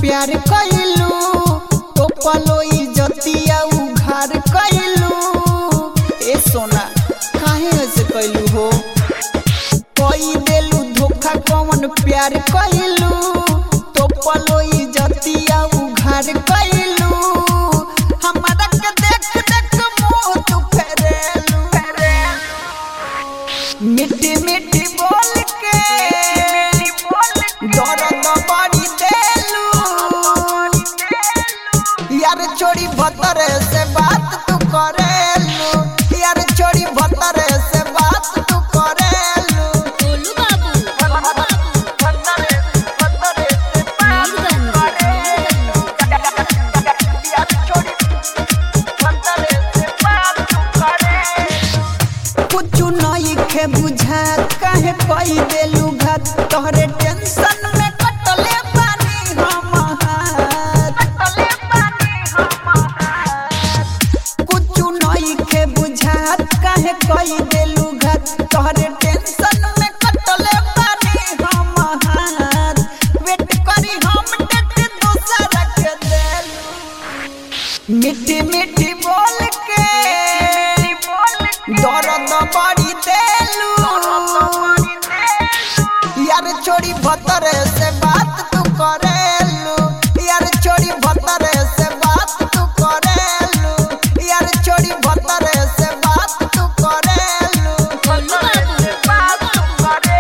प्यार कइलू तो पलो इज्जतिया उघार कइलू ए सोना काहे ऐसे कइलू हो कोई देलू धोखा कौन प्यार कइलू तो पलो इज्जतिया उघार कइलू हमरा के देख देख मुंह तू फेरेलू मिट्टी मिट्टी बोल के दर्द बड़ी देलू यार छोड़ी भतरे से बात तू करेलू यार छोड़ी भतरे से बात तू करेलू गोलू बाबू कुछ नहीं खे बुझात काहे कई देलू घात तोहरे टेंशन में कटले पानी हम हाथ कुछ नहीं खे बुझात काहे कई देलू घात तोहरे टेंशन में कटले पानी हम हाथ वेट करी हम डेट दूसरा के देलू मिट्टी मिट्टी बोल के दर्द बड़ी देलू यार छोड़ी भतरे से बात तू करेलू यार छोड़ी भतरे से बात तू करेलू यार छोड़ी भतरे से बात तू करेलू गोलू बाबू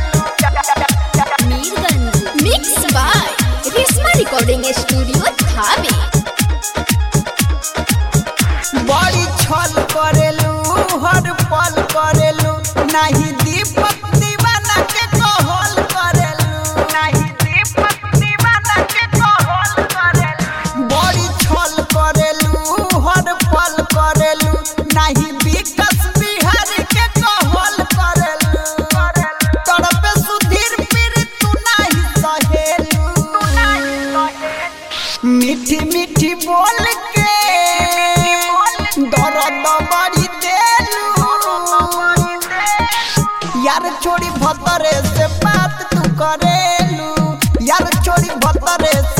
Mirganj mix by Reshma recording studio Thawe बड़ी छल करेलू हर पल करेलू नहीं दीपक दीवाना के कहल करेलू नहीं दीपक दीवाना के कहल करेलू बड़ी छल करेलू हर पल करेलू नहीं विकास बिहारी के कहल करेलू तड़पे सुधीर पीर तू नहीं सहेलू मीठी मीठी बोल के दर्द बड़ी देलू यार छोड़ी भतरे से बात तू करेलू यार छोड़ी भतरे से